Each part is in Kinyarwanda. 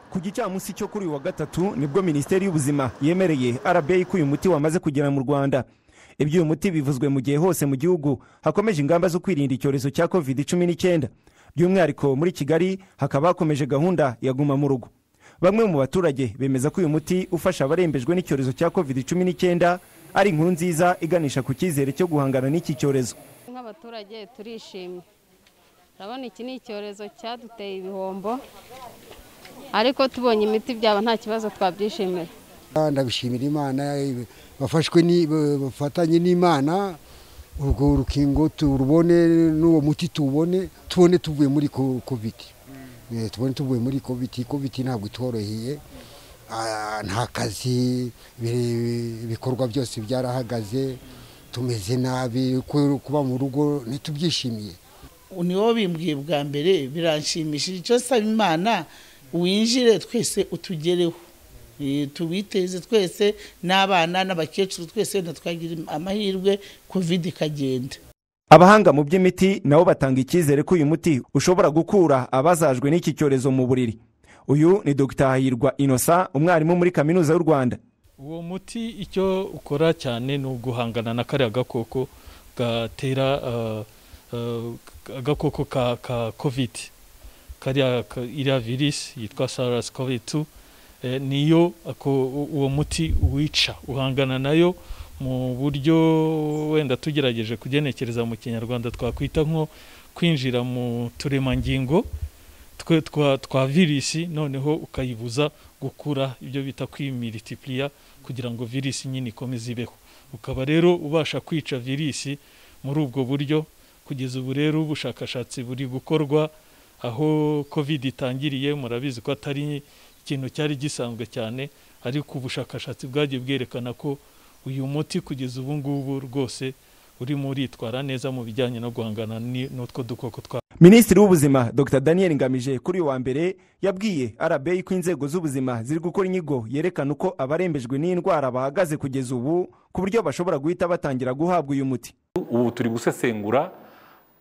ku gicamunsi cyo kuri uyu wa gatatu nibwo minisiteri y'ubuzima yemereye arabeyi ko uyu muti wamaze kugera mu rwanda ibyo uyu muti bivuzwe mu gihe hose mu gihugu hakomeje ingamba zo kwirinda icyorezo cya covid cumi n'icyenda by'umwihariko muri kigali hakaba hakomeje gahunda ya guma mu rugo bamwe mu baturage bemeza ko uyu muti ufasha abarembejwe n'icyorezo cya covid cumi n'icyenda ari inkuru nziza iganisha ku cyizere cyo guhangana n'iki cyorezo nk'abaturage turishimye urabona iki ni icyorezo cyaduteye ibihombo ariko tubonye imiti byaba nta kibazo twabyishimira ndagushimira imana bafashwe bafatanye n'imana urwo rukingo turubone n'uwo muti tuwubone tubone tuvuye muri kovidi tubone tuvuye muri kovidi kovidi ntabwo itworoheye nta kazi ibikorwa byose byarahagaze tumeze nabi kuba mu rugo ntitubyishimiye niwo bimbwiye bwa mbere biranshimishije icyo saba imana winjire twese utugereho tubiteze twese n'abana n'abakecuru twese natwagira amahirwe kovide ikagenda abahanga mu by'imiti nabo batanga icyizere ko uyu muti ushobora gukura abazajwe n'iki cyorezo mu buriri uyu ni dr hahirwa inosa umwarimu muri kaminuza y'u rwanda uwo muti icyo ukora cyane ni uguhangana na kariya gakoko gatera agakoko ka kovidi kariya iriya virusi yitwa sarasi kovidi niyo uwo muti wica uhangana nayo mu buryo wenda tugerageje kugenekereza mu kinyarwanda twakwita nko kwinjira mu turemangingo twe twa virusi noneho ukayibuza gukura ibyo bita kwimiritipuriya kugira ngo virusi nyine ikomeze ibeho ukaba rero ubasha kwica virusi muri ubwo buryo kugeza ubu rero ubushakashatsi buri gukorwa aho kovide itangiriye murabizi ko atari ikintu cyari gisanzwe cyane ariko ubushakashatsi bwagiye bwerekana ko uyu muti kugeza ubu ngubu rwose urimo uritwara neza mu bijyanye no guhangana n'utwo dukoko twa minisitiri w'ubuzima dr daniel ngamije kuri uyu wa mbere yabwiye arabeyi ko inzego z'ubuzima ziri gukora inyigo yerekana uko abarembejwe n'indwara bahagaze kugeza ubu ku buryo bashobora guhita batangira guhabwa uyu muti ubu turi gusesengura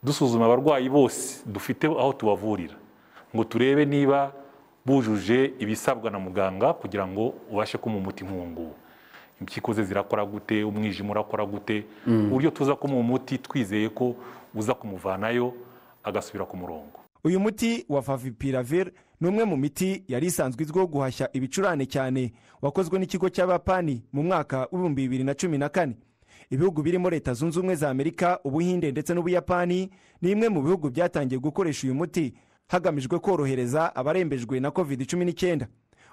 dusuzuma abarwayi bose dufite aho tubavurira ngo turebe niba bujuje ibisabwa na muganga kugira ngo ubashe kumuha umuti nk'uwo impyiko ze zirakora gute umwijima urakora gute uburyo tuza kumuha umuti twizeye ko uza kumuvanayo agasubira ku murongo uyu muti wa favipiravir ni umwe mu miti yari isanzwe izwiho guhashya ibicurane cyane wakozwe n'ikigo cy'abapani mu mwaka w'ibihumbi bibiri na cumi na kane ibihugu birimo leta zunze ubumwe za amerika ubuhinde ndetse n'ubuyapani ni imwe mu bihugu byatangiye gukoresha uyu muti hagamijwe korohereza abarembejwe na covid cumi n'icyenda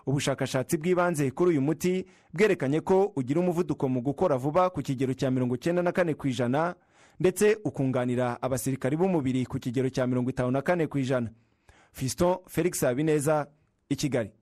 ubushakashatsi bw'ibanze kuri uyu muti bwerekanye ko ugira umuvuduko mu gukora vuba ku kigero cya mirongo icyenda na kane ku ijana ndetse ukunganira abasirikari b'umubiri ku kigero cya mirongo itanu na kane ku ijana fiston felix habineza i kigali